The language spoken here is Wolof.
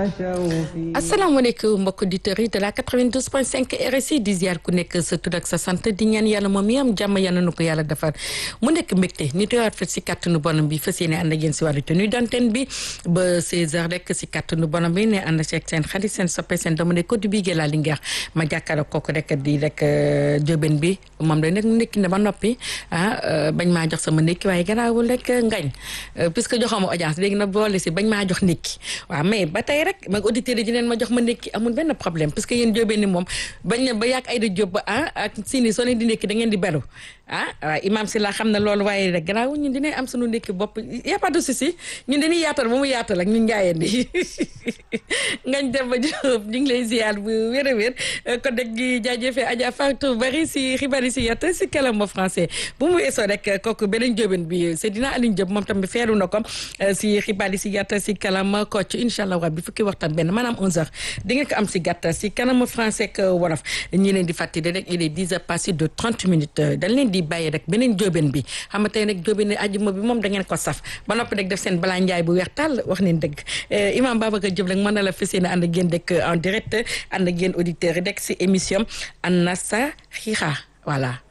asalaamaaleykum mbokk auditeurs yi de la 92.5 RSI di ziar ku nekk sa tur ak sa sant di ñaan yàlla moom mi am jàmm yàlla na ko yàlla defar mu nekk mbégte ñu teewaat fa si kàttanu bonam bi fas yéene ànd ak yéen si wàllu tenue d'antenne bi ba 16h rek si kàttanu bonam bi ne ànd seeg seen xarit seen soppe seen dama ne ko di bii la Linguère ma jàkkaarloo kooku rek di rek jóben bi moom day nekk nekki ne ba noppi ah bañ maa jox sama ndékki waaye garaawul rek ngañ puisque joxoma audience léegi nag boole si bañ maa jox ndékki waaw mais ba tey rek mag auditeurs yi dineen ma jox ma ndékki amul benn problème parce que yéen jóobee ni moom bañ na ba yàgg ay da jóob ba ah ak sini soo leen di ndékki da ngeen di beru ah waaw imam si la xam ne loolu waaye rek gannaaw ñun dinañ am suñu ndékki bopp y a pas de souci ñun dañuy yaatal ba mu yaatal ak ñun njaayeen di ngañ dem ba jóob ñu ngi lay ziar bu wér a wér kon nag di jaajëfee Adja Fatou bari si xibaar yi si yatta si kàllaama français bu mu weesoo rek kooku beneen jóoben bi Seydina Alioune Diop moom tamit feeru na ko si xibaar yi si yatta si kàllaama Kocc incha allah rabbi fukki waxtaan benn maanaam 11h di nga ko am si gàttal si kanamu français ak wolof ñi leen di fàttali rek il est 10 heures passé de 30 minutes dañ leen di bàyyi rek beneen jóoben bi xam nga tey nag jóoben ne ajuma bi moom da ngeen ko saf ba noppi rek def seen balaa njaay bu weex tàll wax neen dëgg imam Babacar Diop rek mën na la fas yéene ànd ak yéen rek en direct ànd ak yéen auditeurs yi rek si émission Anasa Xixa voilà